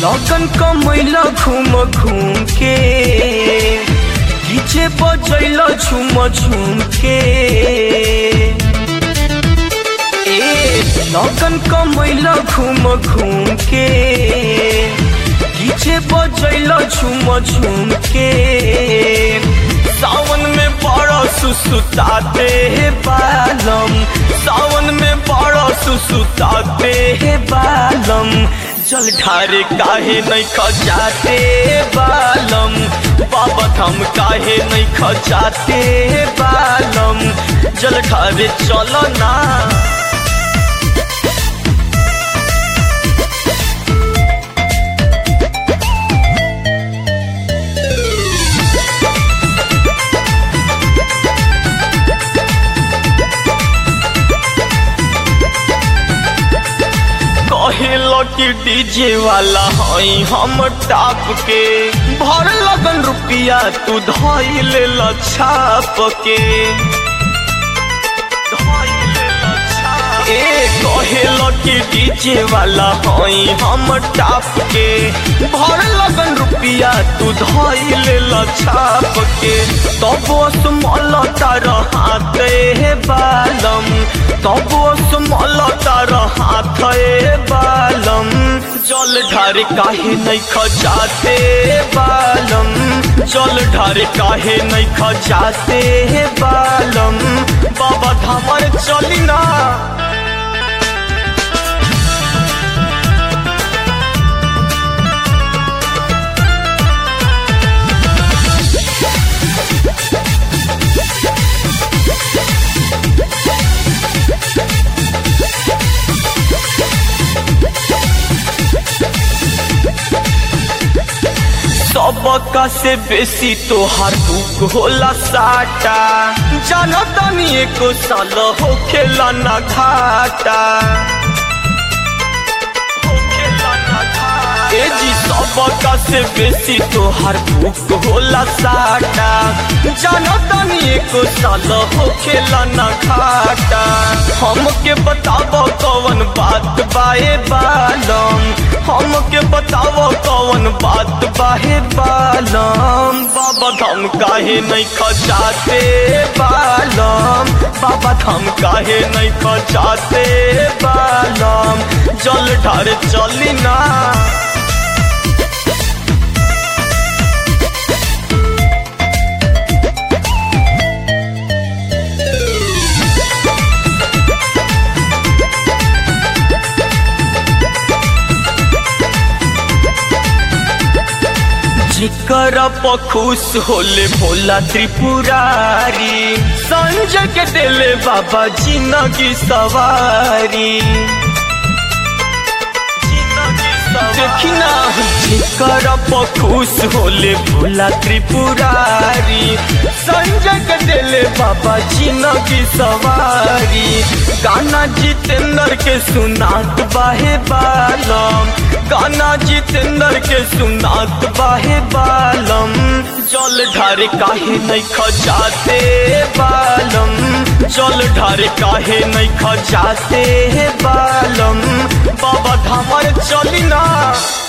लगन कमैला घूम घूम के पीछे बजैला झूम झूम के ए लगन कमैला घूम घूम के पीछे बजैला झूम झूम के सावन में बड़ा सुसुताते है बालम सावन में बड़ा सुसुताते है बालम जल ढारे काहे नहीं खजाते बालम बाबा धाम काहे नहीं खजाते बालम जल ढारे चलो ना कहेलो कि डीजे वाला हई हम टाप के भर लगन रुपिया तू धई ले छाप के ए कहेलो कि डीजे वाला हई हम टाप के भर लगन रुपिया तू धई ले छाप के तब स्मल तार हाथ हे बालम तब स्मल तार हाथ हे बालम जल ढारे काहे नहीं खजाते बालम जल ढारे काहे नहीं खजाते बालम बाबा धामर चली ना सबका से बेसी तोहार दुख होला साटा जानो तनी एको साल हो खेला ना घाटा ए जी सबका से बेसी तोहार दुख होला साटा जानो तनी एको साल हो खेला ना घाटा हमके बताबो कौन बात बाए बालम हमके बताओ कौन बात बाहे बालम बाबा धाम काहे नहीं खजाते बालम बाबा धाम काहे नहीं खजाते बालम जल ढारे चली ना जिकर खुश होले भोला त्रिपुरारी संजय के दिले बाबा जिंदगी सवारी देखिना जिकर खुश होले भोला त्रिपुरारी संजय के दिले बाबा जिंदगी सवारी गाना जितेंद्र के सुनात बाहे बालम गाना जितेंद्र के सुनात बाहे बालम जल ढारे काहे नहीं खजाते बालम जल ढारे काहे नहीं खजाते बालम बाबा धामर चली ना